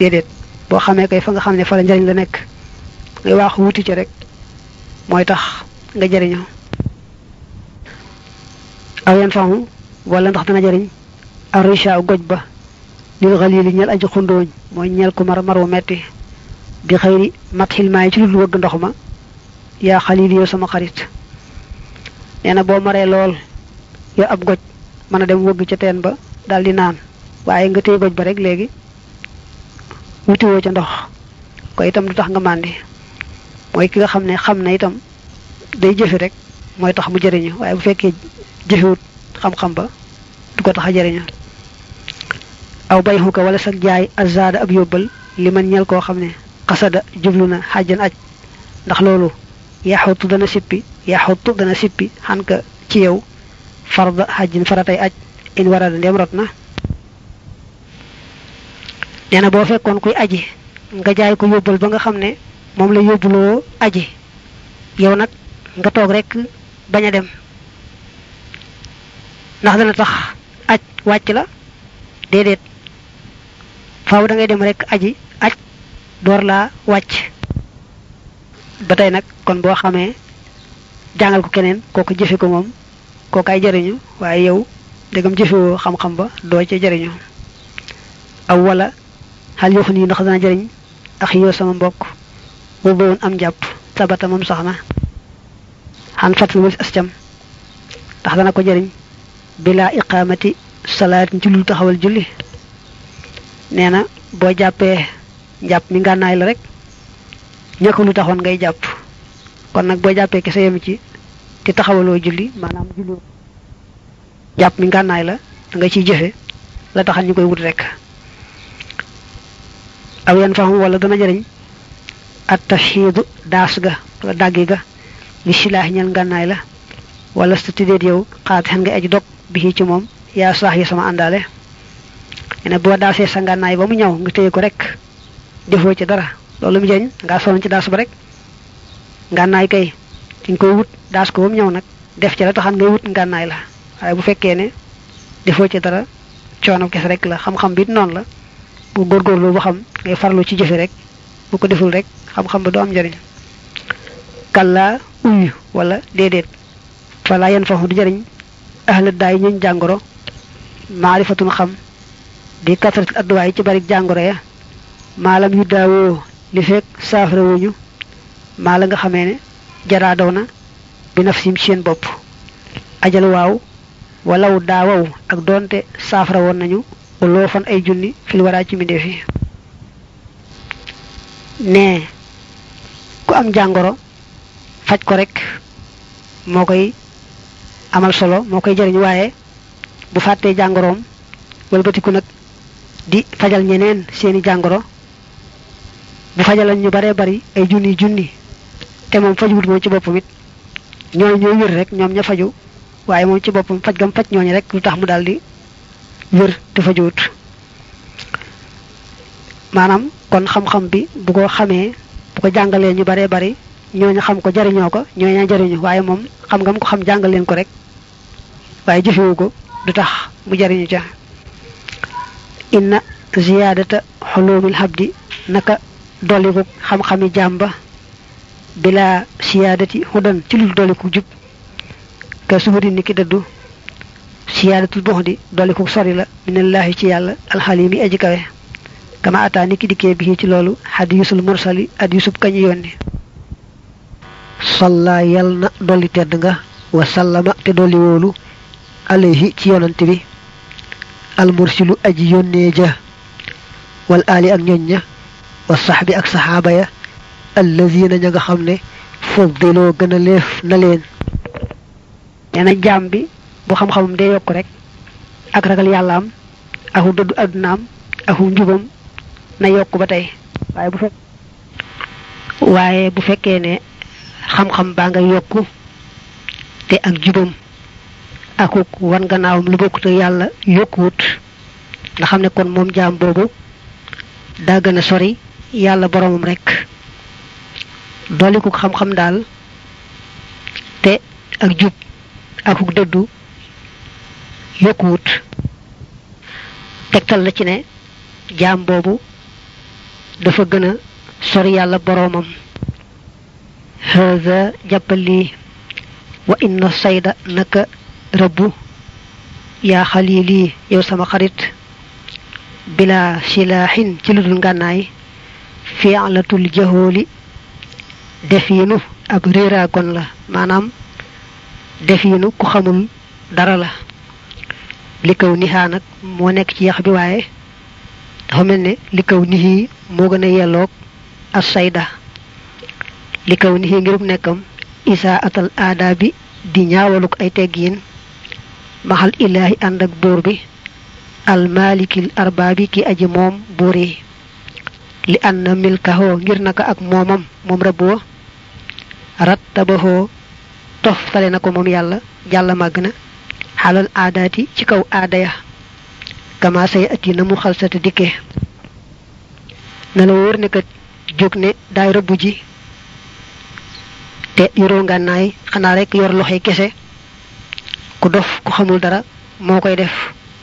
déedéet boo xamee kay fa nga xam ne fa la njariñ la nekk ngay waaxu wuti ci rek mooy tax nga jariñoo aw yan famu wala ndax dana jariñ arisha goj ba lil xalili ñel aji xundooñ mooy ñel ku mar mar wu metti bi xëyri mat xilmaay ci lu wëgg ndox ma yaa xalili yow sama xarit nee na boo maree lool yow ab goj mën a dem wëgg ca teen ba daal di naan waaye nga téye goj ba rek léegi wutiwoo ca ndox ko itam du tax nga màndi mooy ki nga xam ne xam na itam day jëfe rek mooy tax mu jëriñu waaye bu fekkee jëfewut xam-xam ba du ko tax a jëriñu aw bay xuka wala sag jaay azada ab yóbbal li man ñel koo xam ne xasada jublu na xàjjan aj ndax loolu yaxutu dana sippi yaxutu dana sippi xan ka ci yow farda xajjin faratay aj in warada ndem rot na nee na boo fekkoon kuy aji nga jaay ko yóbbal ba nga xam ne moom la yóbbuloo aji yow nag nga toog rek bañ a dem ndax dana tax aj wàcc la déedéet faaw da ngay dem rek aji aj door laa wàcc ba tey nag kon boo xamee jàngal ko keneen kooku jëfe ko moom kooku ay jariñu waaye yow dégam jëfewoo xam-xam ba doo ca jariñu aw wala xal yoo xam ni ndax dana jariñ ak yow sama mbokk boobu woon am jàpp sabata moom sax na xan fat walis ascam ndax dana ko jariñ bila iqamati salaatin ci lu taxawal julli nee na boo jàppee njàpp mi ngànnaay la rek ñàkk lu taxoon ngay jàpp kon nag boo jàppee kese yem ci te taxawaloo julli maanaam julli jàpp mi ngànnaay la da nga ciy jëfe la taxal ñu koy wut rek aw yan faxam wala dana jëriñ at tafxiidu daas ga wala dàggi ga li silaax ñal ngànnaay la wala sa tidéet yow xaat xen nga aji dog bi ci moom yaa saax yi sama àndaale ne boo daasee sa ngànnaay ba mu ñëw nga téye ko rek defoo ci dara loolu mu jëriñ ngaa sonn ci daas ba rek ngànnaay kay dañ koy wut daas ko ba mu ñëw nag def ci la taxan ngay wut ngànnaay la waaye bu fekkee ne defoo ci dara coono kese rek la xam-xam bi noonu la bu góorgóorlu ba xam ngay farlu ci jëfe rek bu ko deful rek xam-xam ba du am njëriñ kalla uyu wala déedéet fala yan faxu du jëriñ ahla daay ñuñ jàngoro maarifatun xam bi kasratil adduwaay ci bari jàngoro ya maalam yu daawoo li fekk saafara wuñu maa la nga xamee ne jaraa daw na bi naf sim seen bopp ajal waaw walaw daawaw ak doonte saafara woon nañu loo fan ay junni fil waraa ci mbindeef yi ne ku am jàngoro faj ko rek moo koy amal solo moo koy jëriñ waaye bu fàttee jàngoroom walbatiku nag di fajal ñeneen seeni jàngoro bu fajalan ñu baree bari ay junni junni te moom fajuwut moom ci boppam it ñooñu ñooy wér rek ñoom ña faju waaye moom ci boppam faj gam faj ñooñu rek lu tax mu daldi wér te fajuwut maanaam kon xam-xam bi bu ko xamee bu ko jàngalee ñu baree bari ñooñu xam ko jariñoo ko ñooñu jariñu waaye moom xam ngam ko xam jàngal leen ko rek waaye jëfewu ko du tax mu jariñu ca inna ziyaadata xulumil habdi naka dolliku xam-xami jàmba bila siyaadati xudan ci lul dolliku jub ka suhudi ni ki dëddu siyaadatul buxdi dolliku sori la minallahi ci yàlla alxalimi aji kawe kama ata ni ki dikkee bi ci loolu hadisul mursali hadisub kañu yónni salla yal na dolli tedd nga wa sallama te dolli wóolu alayhi ci yonante bi almursilu aji yónnee ja wal ali ak ñoñ ña wa saxbi ak saxaaba ya allazina ña nga xam ne faddiloo gën a leef na leen nee na jaam bi bu xam-xamam dee yokk rek ak ragal yàlla am aku dëddu addunaam aku njubam na yokk ba tey waaye bu fekk waaye bu fekkee ne xam-xam baa nga yokku te ak jubam akuk wan gannaawam lu bokkut ak yàlla yokkuwut nga xam ne kon moom jaam boobu daa gën a sori yàlla boromam rek dolliku xam-xam daal te ak jub akuk dëddu yokkuwut tegtal la ci ne jaam boobu dafa gën a sori yàlla boroomam haza jàppal lii wa inna sayda naka rëbbu yaa xalili yow sama xarit bila silaaxin ci lu dul ngànnaay fi'latul jahooli defiinu ab réeraagon la maanaam defiinu ku xamul dara la li kaw nixaa nag moo nekk ci yax bi waaye dafa mel ne li kaw nixi moo gën a yelloog as sayda li kaw nixi ngirub nekkam isaa atal aada bi di ñaawaluk ay teggiin maxal ilaahi ànd ak buur bi almalikil arbaabi ki aji moom buur yi li anna milkahoo ngir naka ak moomam moom rëbboo rattabahoo toftale na ko moom yàlla jàlla màgg na xalal aadaati ci kaw aada ya kama say ati na mu xalsata dikke na la wóor ne kat jóg ne daay rëbbu ji te yoroo ngànnaay xanaa rek yor loxoy kese ku dof ku xamul dara moo koy def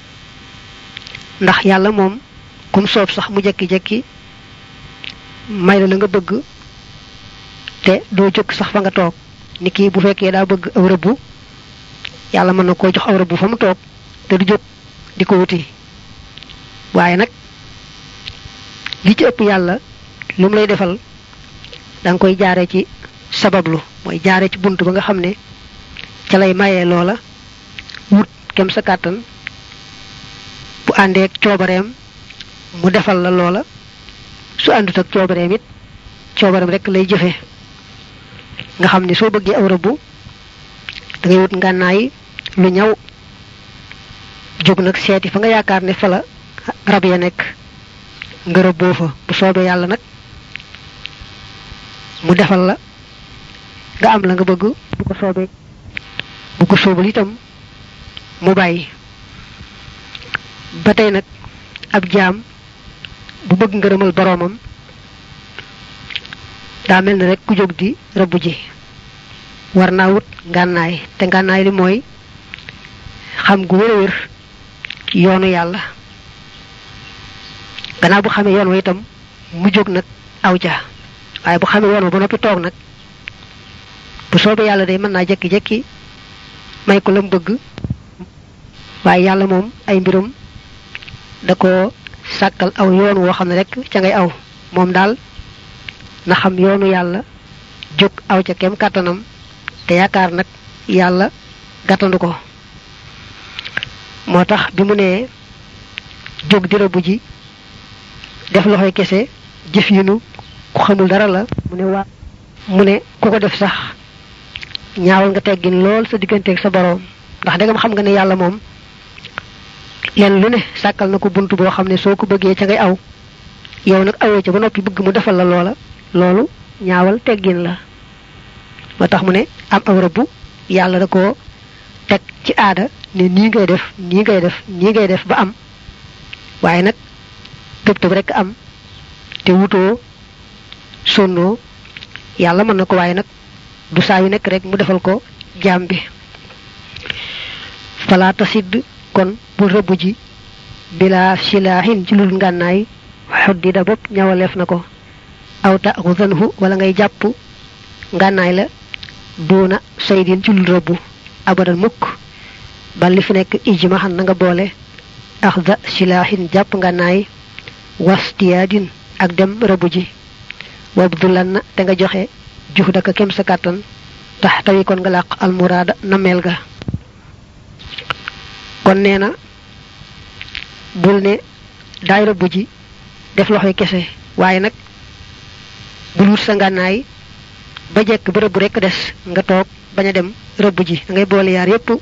ndax yàlla moom kum soob sax mu jekki-jekki may la la nga bëgg te doo jóg sax fa nga toog ni kii bu fekkee daa bëgg aw rëbbu yàlla mën na koo jox aw rëbbu fa mu toog te du jóg di ko wuti waaye nag li ci ëpp yàlla lu mu lay defal da nga koy jaare ci sabablu mooy jaare ci bunt ba nga xam ne ca lay mayee loola wut kem sa kàttan bu àndeek coobareem mu defal la loola su àndut ak coobareem it coobareem rek lay jëfe nga xam ne soo bëggee aw rëbbu da ngay wut ngànnaay lu ñaw jóg nag seeti fa nga yaakaar ne fa la rab ya nekk nga rëbboo fa bu soobee yàlla nag mu defal la nga am la nga bëgg bu ko soobee bu ko soobul itam mu bàyyi ba tey nag ab jaam bu bëgg ngërëmal boroomam daa mel ni rek ku jóg di rëbb ji war naa wut ngànnaay te ngànnaay li mooy xam gu wér a wér yoonu yàlla gannaaw bu xamee yoon wa itam mu jóg nag aw ja waaye bu xamee yoon wa ba noppi toog nag bu soobee yàlla day mën naa jekki-jekki may ko la mu bëgg waaye yàlla moom ay mbirum da ko sàkkal aw yoon woo xam ne rek ca ngay aw moom daal na xam yoonu yàlla jóg aw ca kem kàttanam te yaakaar nag yàlla gàttandu ko moo tax bi mu nee jóg di rëbb ji def loxoy kese jëf yinu ku xamul dara la mu ne waa mu ne ku ko def sax ñaawal nga teggin lool sa digganteeg sa boroom ndax dangam xam nga ne yàlla moom leen lu ne sàkkal na ko bunt boo xam ne soo ko bëggee ca ngay aw yow nag awee ca ba noppi bëgg mu defal la loola loolu ñaawal teggin la moo tax mu ne am aw rëbbu yàlla da ko teg ci aada ne nii ngay def nii ngay def nii ngay def ba am waaye nag tëb tëb rek am te wutoo sonnoo yàlla mën na ko waaye nag du saa yu nekk rek mu defal ko jaam bi falaata sidd kon bul rëbb ji bila silaahin ci lul ngànnaay xuddida bopp ñawaleef na ko aw taxudanhu wala ngay jàpp ngànnaay la duuna saydin ci lul rëbb abadan mukk bal li fi nekk ijmaxan na nga boole axda silaahin jàpp ngànnaay wastiyaadin ak dem rëbb ji wabdulan na te nga joxe jux daka kem sa kàttan tax tawi kon nga làq almuraada nameel ga kon nee na bul ne daay rëbb ji def loxoy kese waaye nag bul wut sa ngànnaay ba jekk ba rëbb rekk des nga toog bañ a dem rëbb ji da ngay boole yaar yépp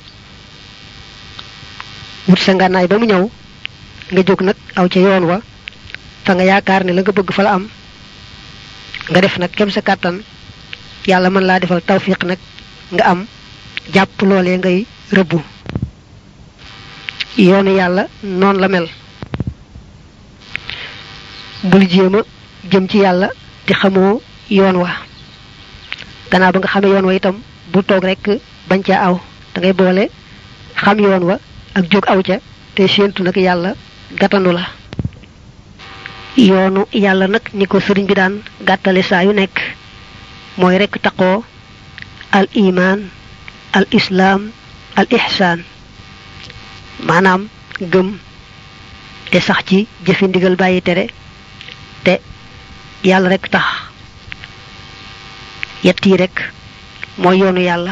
wut sa ngànnaay ba mu ñëw nga jóg nag aw ca yoon wa fa nga yaakaar ne la nga bëgg fa la am nga def nag kem sa kàttan yàlla mën laa defal tawfiq nag nga am jàpp loolee ngay rëbbu yoonu yàlla noonu la mel bul jéem a jëm ci yàlla di xamoo yoon wa gannaaw ba nga xamee yoon wa itam bul toog rek bañ caa aw da ngay boole xam yoon wa ak jóg aw ca te séentu nag yàlla gàttandu la yoonu yàlla nag ni ko sëriñ bi daan gàttale saa yu nekk mooy rekk taqoo al iman al islaam al ihsaan maanaam gëm te sax ci jëfi ndigal bàyyi tere te yàlla rekk tax yett yi rekk mooy yoonu yàlla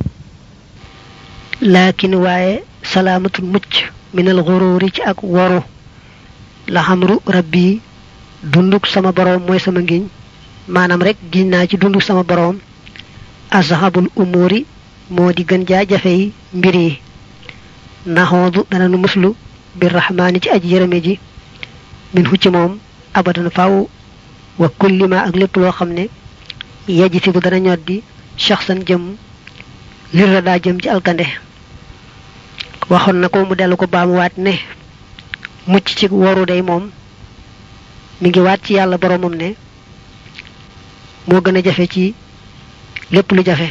laakin waaye salaamatul mucc minal xuruuri ci ak waru la xamru rabbi dunduk sama boroom mooy sama ngiñ maanaam rek giñ naa ci dunduk sama boroom azhabul umuri moo di gën jaa jafe yi mbir yi naxoodu dana nu muslu bir rahmaani ci aji yërëme ji min hu ci moom abadan faw wa kulli ma ak lépp loo xam ne yeji si bu dana ñoddi shaxsan jëm lir la daa jëm ci alkande waxoon na ko mu dellu ko baamuwaat ne mucc ci waru day moom mi ngi waat ci yàlla boromam ne moo gën a jafe ci lépp lu jafe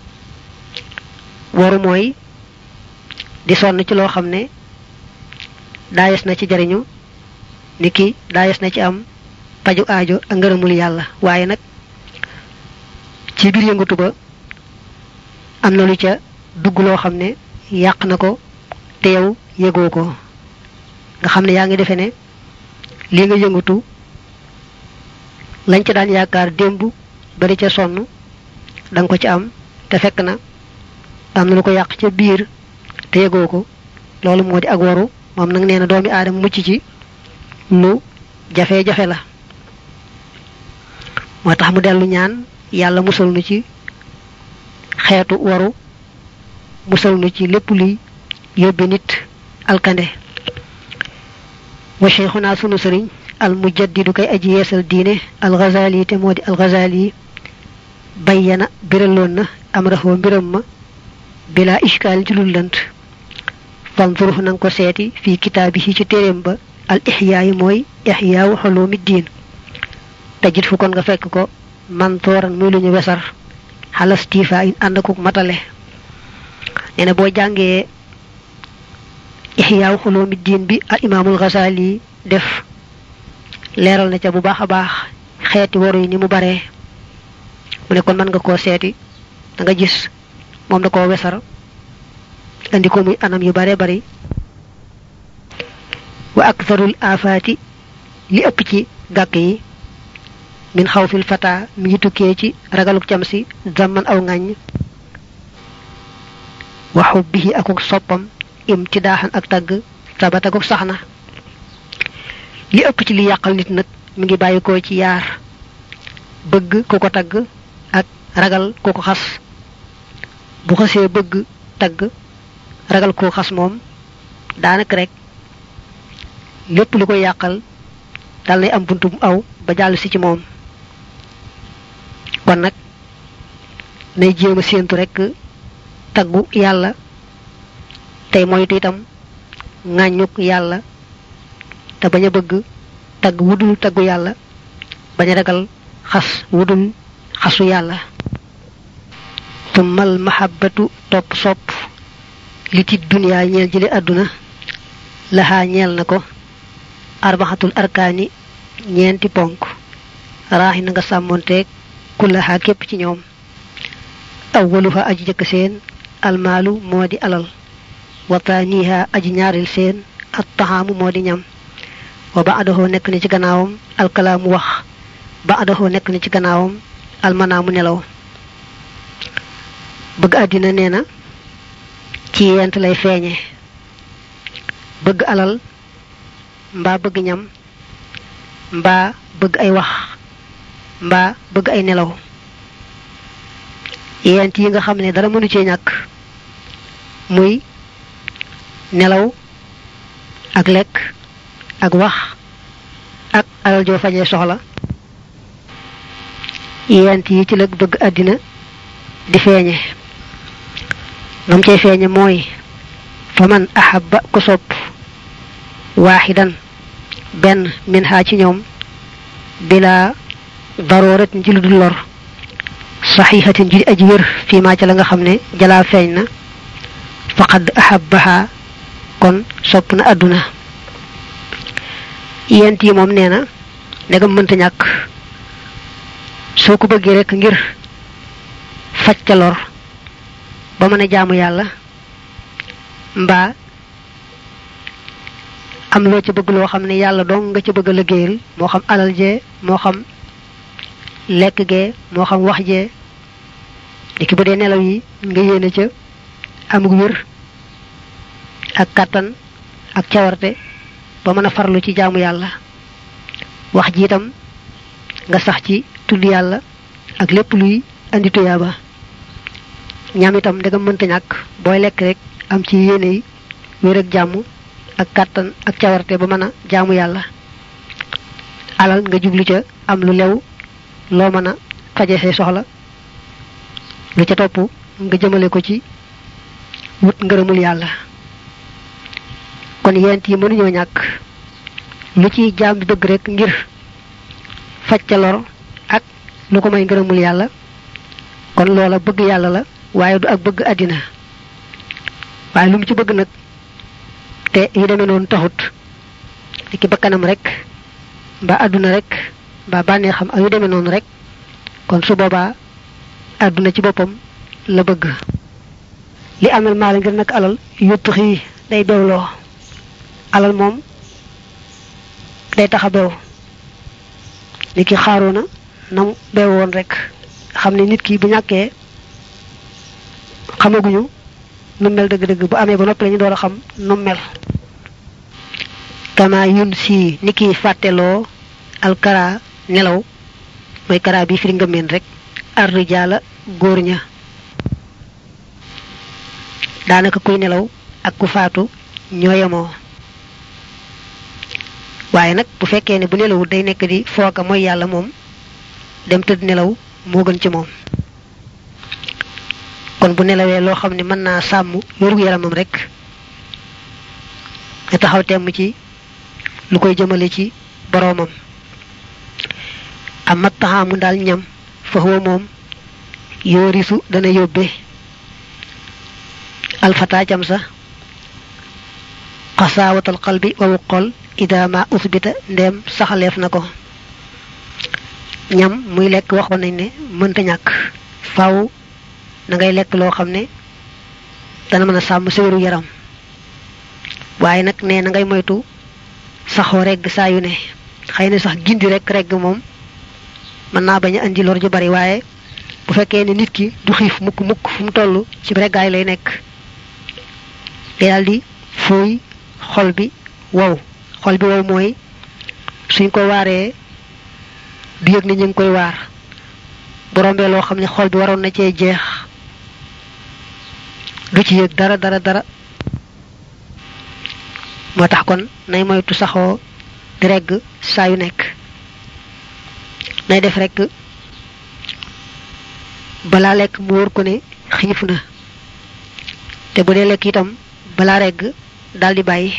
waru mooy di sonn ci loo xam ne daayes na ci jariñu ni ki daayes na ci am paju aajo ak ngërëmul yàlla waaye nag ci biir yëngatu ba am na lu ca dugg loo xam ne yàq na ko te yow yëgoo ko nga xam ne yaa ngi defe ne lii nga yëngatu lañ ca daan yaakaar démb bari ca sonn danga ko ci am te fekk na am na lu ko yàq ca biir te yëgoo ko loolu moo di ak waru moom nag nee na doomi aadama mucc ci lu jafe-jafe la moo tax mu dellu ñaan yàlla musal nu ci xeetu waru musal nu ci lépp luy yóbbe nit alkande wa cheikhuna sunu sëriñ al mujaddidu kay aji yeesal diine al ghazali te moo di al ghazali bayyana biraloon na am raxoo mbiram ma bila ishkaal ci lul lënt fanzurux nanga ko seeti fii kitaabihi ci téeréem ba al ixyaa yi mooy ixyaawu xulumi diin tajit fu kon nga fekk ko mantooran muy lu ñu wesar xalastifa in ànd akuk matale nee na boo jàngee ixyaawu xulumi diin bi al imaamul Ghazali def leeral na ca bu baax a baax xeeti waru yi ni mu baree mu ne kon mën nga koo seeti da nga gis moom da koo wesar andi ko muy anam yu bare bari wa aktharul afaati li ëpp ci gàkk yi min xawfil fata mi ngi tukkee ci ragaluk cam si zaman aw ŋàññ wa xubbihi akuk soppam imtidaaxan ak tagg sabataguk sax na li ëpp ci li yàqal nit nag mi ngi bàyyikoo ci yaar bëgg ku ko tagg ak ragal ku ko xas bu xasee bëgg tagg ragal ko xas moom daanaka rek lépp lu koy yàqal dal nay am buntu bu aw ba jàll si ci moom kon nag nay jéem a séentu rek taggu yàlla tey moytu itam ŋàññuk yàlla te bañ a bëgg tagg wudul taggu yàlla bañ a ragal xas wudul xasu yàlla tummal mahabbatu topp sopp li ci duniyaa ñeel jële àdduna laxaa ñeel na ko arbaxatul arkaani ñeenti ponk raaxi na nga sàmmonteeg kullaxaa képp ci ñoom awwaluha aji jëkk seen almaalu moo di alal wa taaniha aji ñaaril seen at taxaamu moo di ñam wa baadaxoo nekk na ci gannaawam alkalaamu wax baadaxoo nekk na ci gannaawam almanaamu nelaw bëgg àddina nee na ci yent lay feeñe bëgg alal mbaa bëgg ñam mbaa bëgg ay wax mbaa bëgg ay nelaw yent yi nga xam ne dara mënu cee ñàkk muy nelaw ak lekk ak wax ak alal joo fajee soxla yent yi ci la bëgg àddina di feeñe ngam cay feeñe mooy fa man ahabba ku sopp waaxidan benn min xaa ci ñoom bila darooratin ci lu dul lor saxiixatin ji aji wér fii maa ca la nga xam ne jalaa feeñ na faqad ahabbaha kon sopp na àdduna yent yi moom nee na ndegam mënta ñàkk soo ko bëggee rek ngir faj ca lor ba mën a jaamu yàlla mbaa am loo ca bëgg loo xam ne yàlla dong nga ca bëgg a liggéeyal moo xam alal jee moo xam lekk gee moo xam wax jee ki bu dee nelaw yi nga yéene ca amug wér ak kàttan ak cawarte ba mën a farlu ci jaamu yàlla wax ji itam nga sax ci tudd yàlla ak lépp luy andi tuyaaba ñam itam ndegam mënta ñàkk booy lekk rek am ci yéene yi wér ak jàmm ak kàttan ak cawarte ba mën a jaamu yàlla alal nga jublu ca am lu lew loo mën a faje say soxla lu ca topp nga jëmale ko ci wut ngërëmul yàlla kon yent yi mënuñoo ñàkk lu ci jaam bi bëgg rek ngir faj ca lor ak lu ko may ngërëmul yàlla kon loola bëgg yàlla la waaye du ak bëgg àddina waaye lu mu ci bëgg nag te yu demee noonu taxut ki bakkanam rek mbaa àdduna rek mbaa bànnee xam ak yu demee noonu rek kon su boobaa àdduna ci boppam la bëgg li amel maala ngir nag alal yuttu xii day bewloo alal moom day tax a bew ni ki xaaroona nam bew woon rek xam ne nit ki bu ñàkkee xamaguñu nu mel dëgg-dëgg bu amee ba noppi lañu door a xam nu mel kama yun si ni ki fàtteloo alkara nelaw mooy kara bi firi ngëmeen rek arrijaala góor ña daanaka kuy nelaw ak ku faatu ñoo yemoo waaye nag bu fekkee ne bu nelawul day nekk di fooka mooy yàlla moom dem tëdd nelaw moo gën ci moom kon bu nelawee loo xam ne mën naa sàmm wérgu yaramam rek nga taxaw temm ci lu koy jëmale ci boroomam amat taxaamu daal ñam fa moom yoorisu dana yóbbe alfata cam sa xasaawatal qalbi wawu xol ida ma usbita ndem saxaleef na ko ñam muy lekk waxoon nañ ne mënta ñàkk faaw na ngay lekk loo xam ne dana mën a sàmm sa wéru yaram waaye nag ne na ngay moytu saxoo regg saa yu ne xëy na sax gindi rek regg moom mën naa bañ a andi lor ju bari waaye bu fekkee ne nit ki du xiif mukk mukk fu mu toll ci reggaay lay nekk day daal di fooy xol bi wow xol bi wow mooy suñ ko waaree du yëg ni ñu ngi koy waar bu rombee loo xam ne xol bi waroon na cee jeex du ci yëg dara dara dara moo tax kon nay moytu saxoo di regg saa yu nekk nay def rek balaa lekk mu wóor ko ne xiif na te bu dee lekk itam balaa regg daldi bàyyi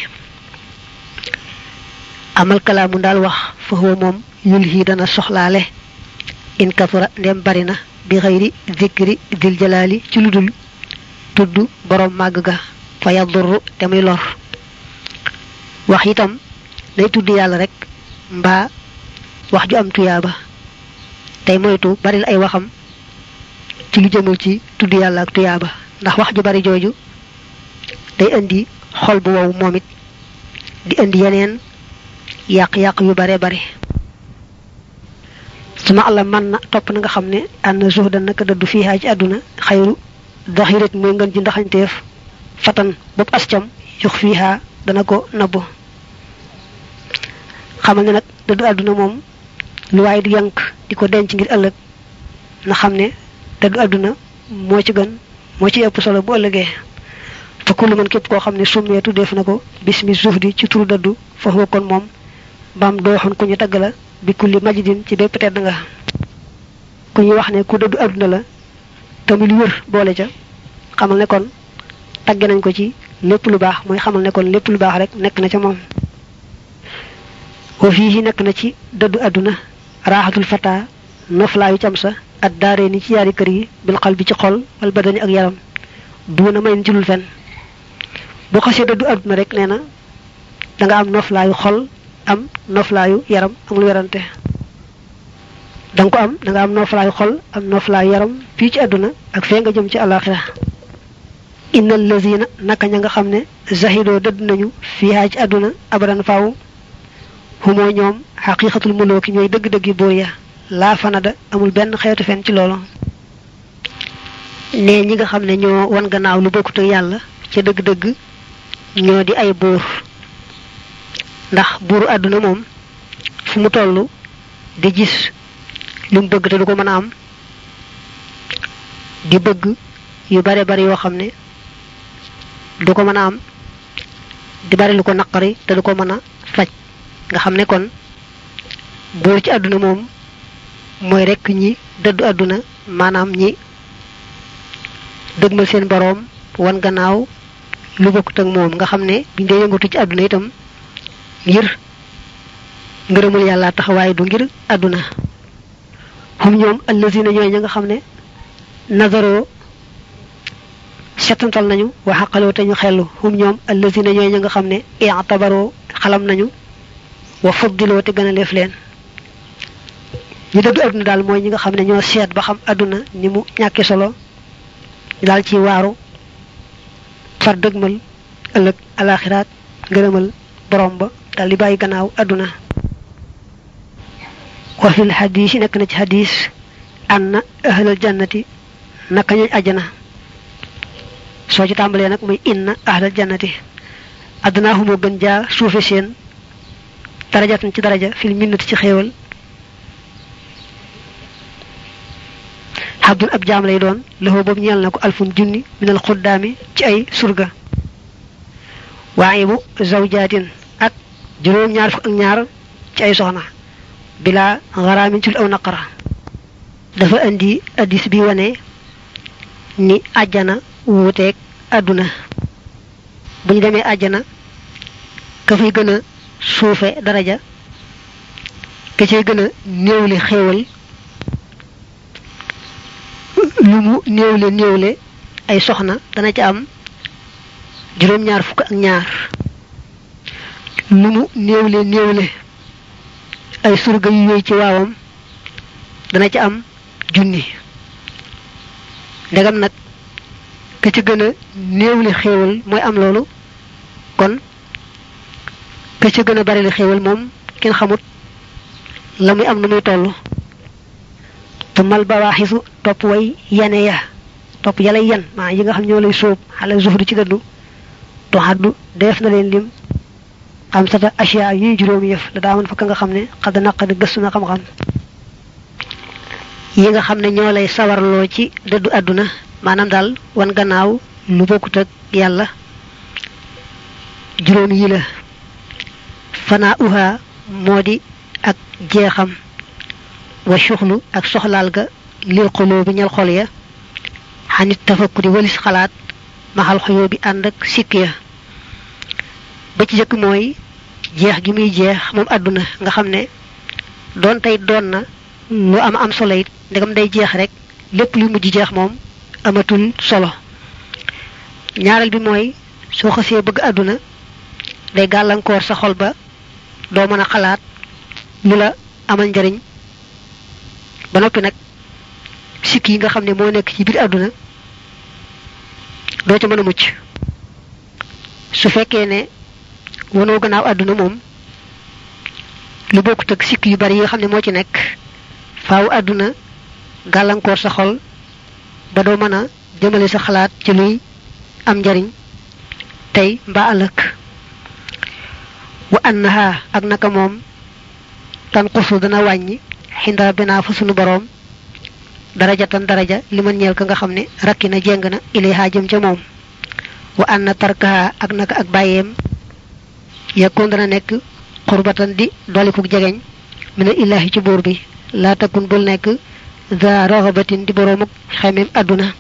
amal kalaamu daal wax fa huwa moom yul hii dana soxlaale in kasura ndem bari na bi xëyri zikri dil jalaali ci lu dul tudd boroom màgg ga fa yadurru te muy lor wax itam day tudd yàlla rek mbaa wax ju am tuyaaba tey moytu baril ay waxam ci lu jëmul ci tudd yàlla ak tuyaaba ndax wax ju bari jooju day indi xol bu wow moom it di indi yeneen yàq-yàq yu bare bare suma àlla man na topp na nga xam ne ànd zuhda naka dëddu fiihaa ci àdduna xayru daxirat mooy ngën ji ndaxañteef fatan bopp ascam yux fiihaa dana ko nabbu xamal ne nag dëddu àdduna moom lu waaye di yank di ko denc ngir ëllëg na xam ne dëddu àdduna moo ci gën moo ci ëpp solo bu ëllëgee fa kullu man képp koo xam ne summeetu def na ko bismi zuhdi ci turu dëddu foofu kon moom baam dooxoon ku ñu tagg la bi kulli majidin ci bépp tedd nga ku ñuy wax ne ku dëddu àdduna la tamit lu wër boole ca xamal ne kon tagge nañ ko ci lépp lu baax mooy xamal ne kon lépp lu baax rek nekk na ca moom wa fii nekk na ci dëddu àdduna raaxatul fata noflaayu cam sa at daaree ni ci yaari kër yi bil xal bi ci xol wal badani ak yaram duuna may ci lul fen boo xasee dëddu àdduna rek nee na da nga am noflaayu xol am noflaayu yaram amul werante da nga ko am da nga am noflaayu xol am noflaayu yaram fii ci àdduna ak fee nga jëm ci alaxira innal lazina naka ña nga xam ne zahidoo dëdd nañu fiihaa ci àdduna abadan faaw humoo ñoom xaqiqatul mulooki ñooy dëgg-dëggi buur ya laa fanada amul benn xeetu fen ci loolu ne ñi nga xam ne ñoo wan gannaaw lu bokkut ak yàlla ca dëgg-dëgg ñoo di ay buur ndax buuru àdduna moom fu mu toll di gis lu mu bëgg te du ko mën a am di bëgg yu bare bari yoo xam ne du ko mën a am di bari lu ko naqari te du ko mën a faj nga xam ne kon buur ci àdduna moom mooy rekk ñi dëddu àdduna maanaam ñi dëgmal seen boroom wan gannaaw lu bokkut ak moom nga xam ne biñ dee yëngatu ci àdduna itam ngir ngërëmul yàlla tax waaye du ngir àdduna xum ñoom allazina ñooy ña nga xam ne nazaroo setantal nañu wa xaqaloo te ñu xellu xum ñoom allazina ñooy ña nga xam ne i'tabaroo xalam nañu wa fuddiloo te gën a leef leen ñu dëddu àdduna daal mooy ñi nga xam ne ñoo seet ba xam àdduna ni mu ñàkki solo daal ci waaru far dëgmal ëllëg alaxiraat ngërëmal borom ba daal di bàyyi gannaaw àdduna wa fil xadiis yi nekk na ci xadiis anna ahlal jannati naka ñooñ ajjana soo ci tàmbalee nag muy inna ahlal jannati àddunaa xumoo gën jaa suufe seen darajatan ci daraja fil minnati ci xéewal xabdun ab jaam lay doon loxo boobu ñeel na ko alfun junni minal xuddaami ci ay surga waaye bu zawjaatin ak juróom ñaar fukk ak ñaar ci ay soxna bila xaraamin ci lu aw naqara dafa indi addis bi wane ni àjjana wuuteeg àdduna bu ñu demee àjjana ka fay gën a suufe daraja ka cay gën a néewle xéewal lu mu néewle néewle ay soxna dana ca am juróom-ñaar fukk ak ñaar lu mu néewle néewle ay surga yu yooyu ci waawam dana ca am junni ndegam nag ka ca gën a néewle xéewal mooy am loolu kon ka ca gën a bari la xéewal moom kenn xamut la muy am na muy toll tumal bawaaxisu topp way yane ya topp yalay yan maa yi nga xam ñoo lay sóob xale zuhru ci dëddu to xaddu def na leen lim xam sata asiya yuy juróomi yëf la daa mën fa ka nga xam ne xadd naqadi gëstu na xam-xam yi nga xam ne ñoo lay sawarloo ci dëddu àdduna maanaam daal wan gannaaw lu bokkut ak yàlla juróom yi la fanaa uha moo di ak jeexam wa suxlu ak soxlaal ga lil xoloo bi ñal xol ya xanit tafakkuri walis xalaat maxal xoyoo bi ànd ak sikk ya ba ci jëkk mooy jeex gi muy jeex moom àdduna nga xam ne doon tey doon na lu am am solo it ndegam day jeex rek lépp lu mujj jeex moom amatul solo ñaareel bi mooy soo xasee bëgg àdduna day gàllankoor sa xol ba doo mën a xalaat lu la amal njariñ ba noppi nag sikk yi nga xam ne moo nekk ci biir àdduna doo ca mën a mucc su fekkee ne wanoo gannaaw àdduna moom lu bokkut ak sikk yu bari yi nga xam ne moo ci nekk faaw àdduna gàllankoor sa xol ba doo mën a jëmale sa xalaat ci luy am njariñ tey mbaa ëllëg wa annaha ak naka moom tan xusu dana wàññi xinda rabbina fa sunu boroom daraja tan daraja li man ñeel ka nga xam ne rakki na jéng na ilayha jëm ca moom wa anna tarkaha ak naka ak bàyyeem yakkoon dana nekk xurbatan di dolikuk jegeñ mina illahi ci buur bi laa takun bul nekk za raxabatin di boroomuk xemeem àdduna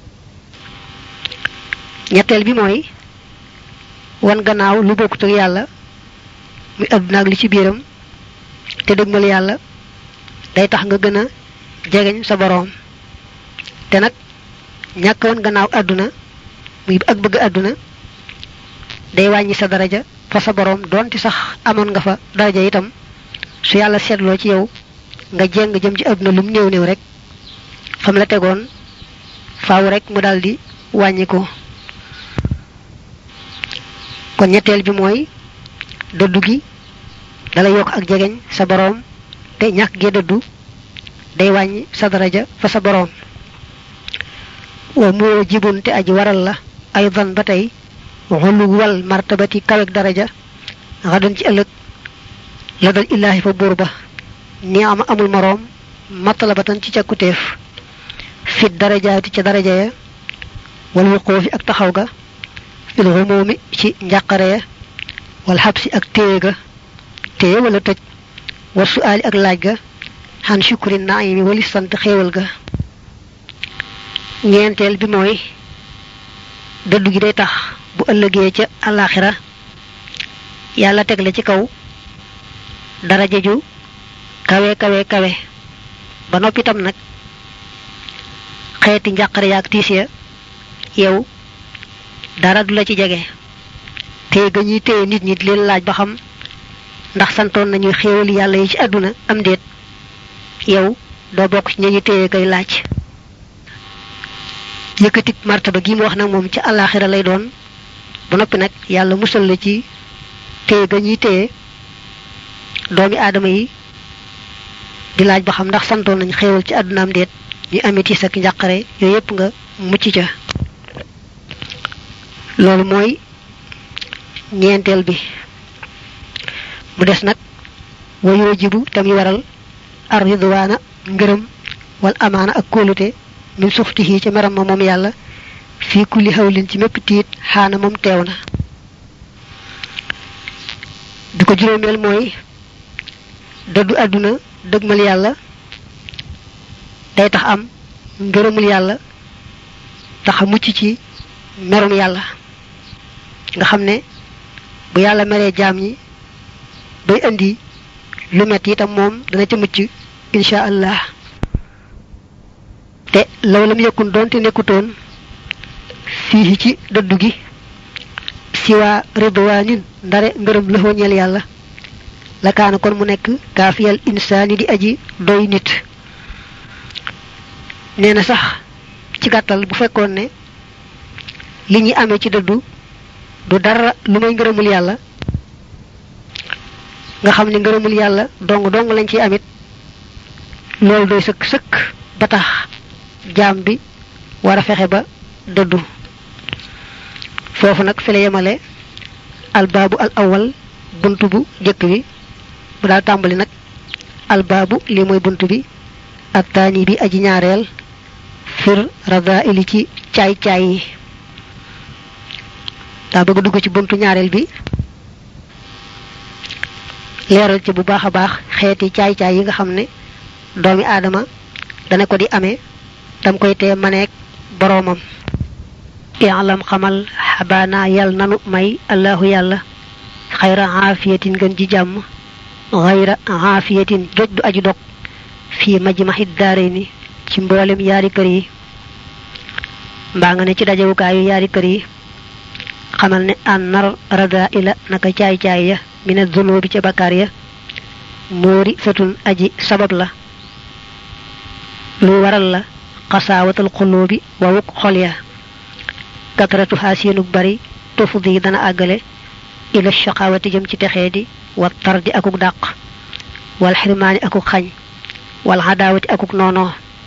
ñetteel bi mooy wan gannaaw lu bokkut ak yàlla muy àdduna ak li ci biiram te dëgmal yàlla day tax nga gën a jegeñ sa boroom te nag ñàkk wan gannaaw àdduna muy ak bëgg àdduna day wàññi sa daraja fa sa borom donte sax amoon nga fa daraja itam su yàlla seetloo ci yow nga jeng jëm ci àdduna lum néew néew rek fam la tegoon faaw rek mu daldi wàññi ko kon ñetteel bi mooy dëddu gi dala yokk ak jegeñ sa boroom te ñàkk gee dëddu day wàññi sa daraja fa sa boroom wa moo jibun te aji waral la ay dan ba tey xulu wal martabati kawek daraja xadan ci ëllëg la dal illaahi fa buur ba ni am amul moroom matalabatan ci càkkutéef fit darajaati ca daraja ya wal wuqoofi ak taxaw ga fil xumoomi ci njàqare ya wal xabsi ak téye ga téye wala tëj war suaali ak laaj ga xan shukri naimi wali sant xéewal ga ñeenteel bi mooy dëddu gi day tax bu ëllëgee ca alaxira yàlla teg la ci kaw daraja ju kawe kawe kawe ba noppi itam nag xeeti njàqare yaak tiis ya yow dara du la ci jege téye ga ñuy téye nit ñi di leen laaj ba xam ndax santoon nañu xéewali yàlla yi ci àdduna am déet yow doo bokk ci ñañu téye kay laaj yëkkatik martaba gi mu wax nag moom ci àllaaxira lay doon ba noppi nag yàlla musal la ci téye ga ñuy téye doomi aadama yi di laaj ba xam ndax santoon nañ xéewal ci àdduna am déet ñu amee tiis ak njàqare yooyu yëpp nga mucc ca loolu mooy ñeenteel bi mu des nag wayoo jibu tamit waral ar ridwaana ngërëm wal amaana ak kóolute min suxtihi ca meram ma moom yàlla fii kulli xawlin ci mépp tiit xaana moom teew na bi ko juróomeel mooy dëddu àdduna dëgmal yàlla day tax am ngërëmul yàlla tax a mucc ci merum yàlla nga xam ne bu yàlla meree jaam ñi bay indi lu metti itam moom dana ca mucc insha allah te law lam yëkkun doonte nekkutoon fii ci dëddu gi siwaa ridwaanin ndare ngërëm lëxoo ñeel yàlla la kaana kon mu nekk kaafiyal insaani di aji doy nit nee na sax ci gàttal bu fekkoon ne li ñuy amee ci dëddu du dara lu may ngërëmul yàlla nga xam ne ngërëmul yàlla dong dong lañ ciy amit loolu doy sëkk sëkk ba tax jaam bi war a fexe ba dëddu foofu nag fi la yemale albaabu al awal bunt bu jëkk bi bu daal tàmbali nag albaabu li mooy bunt bi ak taani bi aji ñaareel fir rada ili ci caay caay yi daa bëgg dugg ci buntu ñaareel bi leeral ci bu baax a baax xeeti caay caay yi nga xam ne doomi aadama dana ko di amee tam koy tee maneek boroomam i'lam xamal xabaana yal nanu may allahu yàlla xayra aafiyatin gën ji jàmm xayra aafiyatin joj du aju dog fii majmaxit daare ni ci mboolem yaari kër yi mbaa nga ne ci dajewukaayu yaari kër yi xamal ne an nar rada ila naka caay caay ya mina zunubi ca bakkaar ya moori satun aji sabab la lu waral la xasaawatal xuloobi wawuk xol ya katratu xaasiinug bari tufdi yi dana àggale ila shaqawati jëm ci texee di wa tardi akuk dàq wal xirmaani akuk xañ wal xadaawati akuk noonoo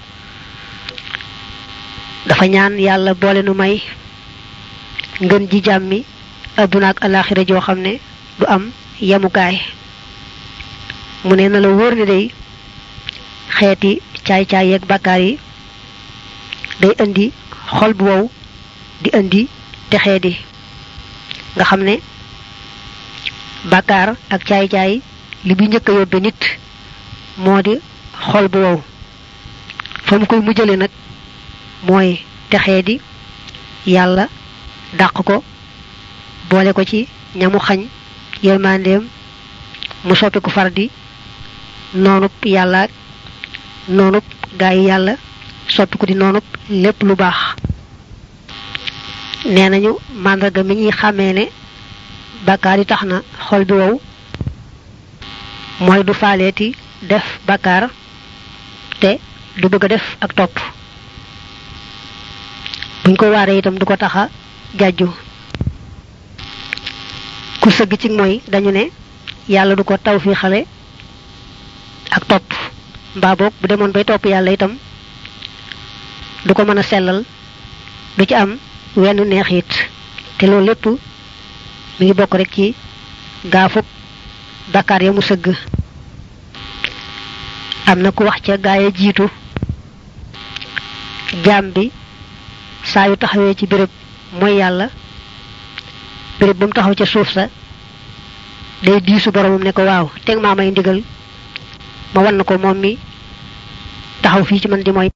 dafa ñaan yàlla boole nu may ngën ji jàmmi adduna ak alaxira joo xam ne du am yemukaay mu ne na la wóor ne day xeeti caay-caay yeeg bàkkaar yi day indi xol bu wow di indi texee di nga xam ne bàkkaar ak caay-caay li bi njëkk a yóbbe nit moo di xol bu wow fa mu koy mujjale nag mooy texee di yàlla dàq ko boole ko ci ñamu xañ yërmandeem mu soppi ko far di noonub yàlla noonub gaa yi yàlla soppi ko di noonub lépp lu baax nee nañu màndarga mi ñuy xàmmee ne bàkkaar yi tax na xol bi wow mooy du faaleeti def bàkkaar te du bëgg a def ak topp buñ ko waaree itam du ko taxa jàjju ku sëgg ci mooy dañu ne yàlla du ko taw fi xale ak topp mbaa boog bu demoon bay topp yàlla itam du ko mën a sellal du ci am wenn neexit te loolu lépp mi ngi bokk rek ci gaafuk bakkaar ya mu sëgg am na ku wax ca gaaya jiitu jaam bi saa yu taxawee ci béréb mooy yàlla béréb ba mu taxaw ca suuf sa day diisu boromam ne ko waaw teg maa may ndigal ma wan na ko moom mi taxaw fii ci man di mooy